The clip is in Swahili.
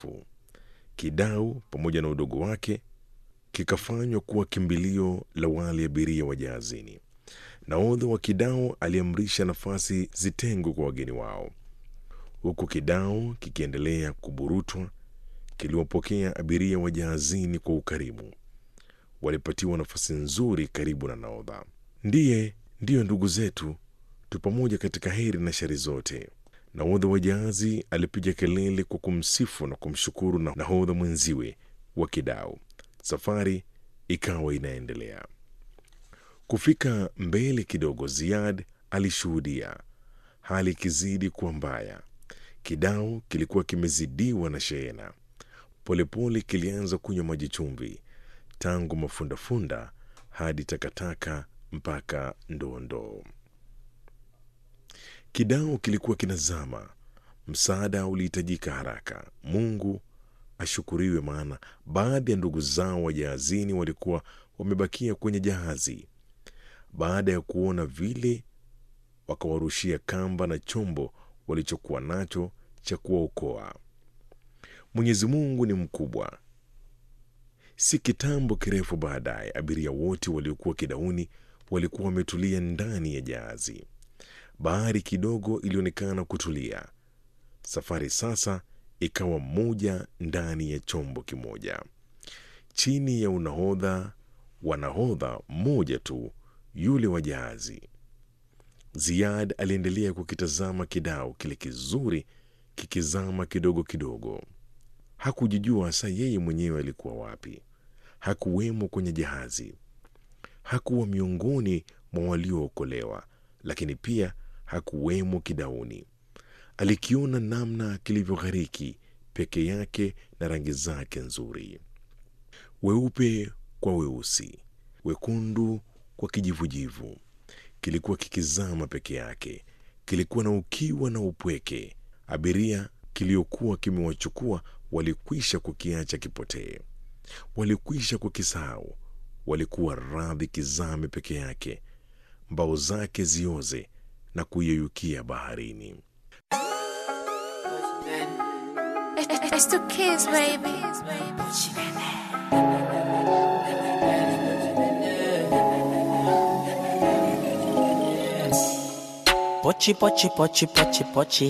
Kidau pamoja na udogo wake kikafanywa kuwa kimbilio la wale abiria wa jahazini. Nahodha wa Kidau aliamrisha nafasi zitengwe kwa wageni wao. Huku Kidau kikiendelea kuburutwa, kiliwapokea abiria wa jahazini kwa ukarimu. Walipatiwa nafasi nzuri karibu na nahodha. Ndiye ndiyo ndugu zetu, tu pamoja katika heri na shari zote. Nahodha wa jahazi alipiga kelele kwa kumsifu na kumshukuru na nahodha mwenziwe wa Kidau. Safari ikawa inaendelea. Kufika mbele kidogo, Ziad alishuhudia hali ikizidi kuwa mbaya. Kidau kilikuwa kimezidiwa na shehena. Polepole kilianza kunywa maji chumvi, tangu mafundafunda hadi takataka mpaka ndoondoo. Kidau kilikuwa kinazama. Msaada ulihitajika haraka. Mungu ashukuriwe, maana baadhi ya ndugu zao wa jahazini walikuwa wamebakia kwenye jahazi. Baada ya kuona vile, wakawarushia kamba na chombo walichokuwa nacho cha kuwaokoa. Mwenyezi Mungu ni mkubwa. Si kitambo kirefu baadaye, abiria wote waliokuwa kidauni walikuwa wametulia ndani ya jahazi. Bahari kidogo ilionekana kutulia. Safari sasa ikawa moja ndani ya chombo kimoja, chini ya unahodha wa nahodha mmoja tu, yule wa jahazi. Ziad aliendelea kukitazama kidau kile kizuri kikizama kidogo kidogo. Hakujijua hasa yeye mwenyewe alikuwa wapi. Hakuwemo kwenye jahazi, hakuwa miongoni mwa waliookolewa, lakini pia hakuwemo kidauni. Alikiona namna kilivyoghariki peke yake na rangi zake nzuri, weupe kwa weusi, wekundu kwa kijivujivu. Kilikuwa kikizama peke yake, kilikuwa na ukiwa na upweke. Abiria kiliokuwa kimewachukua walikwisha kukiacha kipotee, walikwisha kukisahau. Walikuwa radhi kizame peke yake, mbao zake zioze na kuyeyukia baharini. It's the kids, baby. Pochi pochi pochi pochi pochi